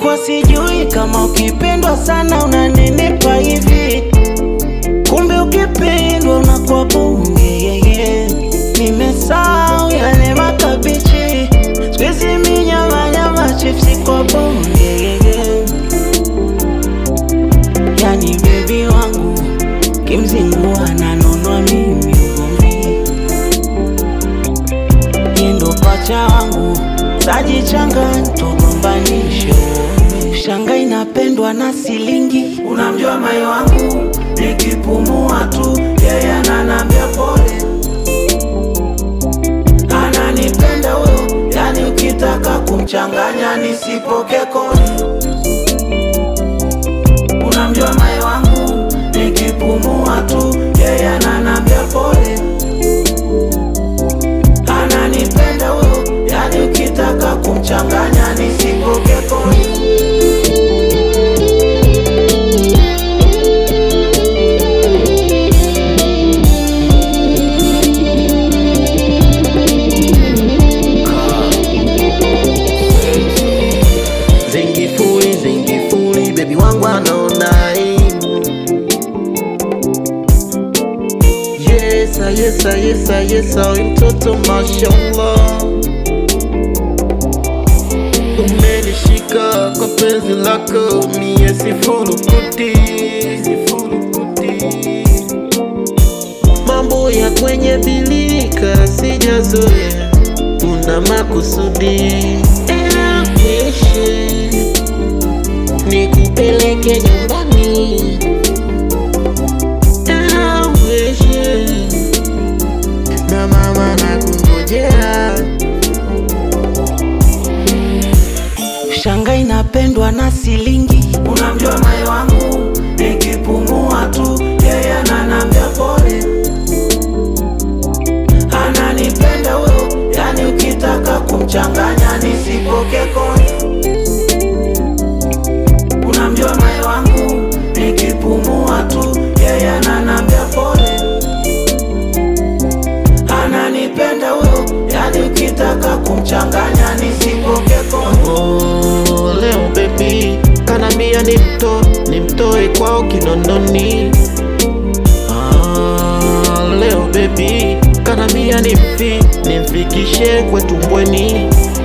Nilikuwa sijui kama ukipendwa sana unanenepa hivi, kumbe ukipendwa unakuwa bunge yeye. Nimesahau yale makabichi, siku hizi mi nyama nyama chipsi kwa bunge yeye. Yani bebi wangu kimzingua nanonwa mimi ugomvi, yendo pacha wangu tajichanga tugombanishe shanga inapendwa na silingi, unamjua mai wangu nikipumua tu yeye ananambia pole, ananipenda huyo, yani ukitaka kumchanganya nisipoke kodi. Unamjua mai wangu nikipumua tu yeye ananambia pole, ananipenda huyo, yani ukitaka kumchanganya nisipoke kodi. Zingifuli, zingifuli, baby wangu anaona aibu. Yesa, yesa, yesa, yesa, we mtoto mashallah. Umenishika kwa penzi lako, mie sifurukuti, sifurukuti. Mambo ya kwenye bilika sijazoea, una makusudi Ewishe nikupeleke nyumbani Ewishe na mama nakungojea Shanga inapendwa na silingi, unamjua mai wangu nikipumua tu yeye ananambia pole, ananipenda huyo, yani ukitaka kumchanganya nisipoke kodi. Unamjua mai wangu nikipumua tu yeye ananambia pole, ananipenda huyo, yani ukitaka kumchanganya nisipoke kodi. Oh, leo baby kanambia nimto nimtoe kwao Kinondoni. Ah, leo baby kanambia nimfi nimfikishe kwetu Mbweni.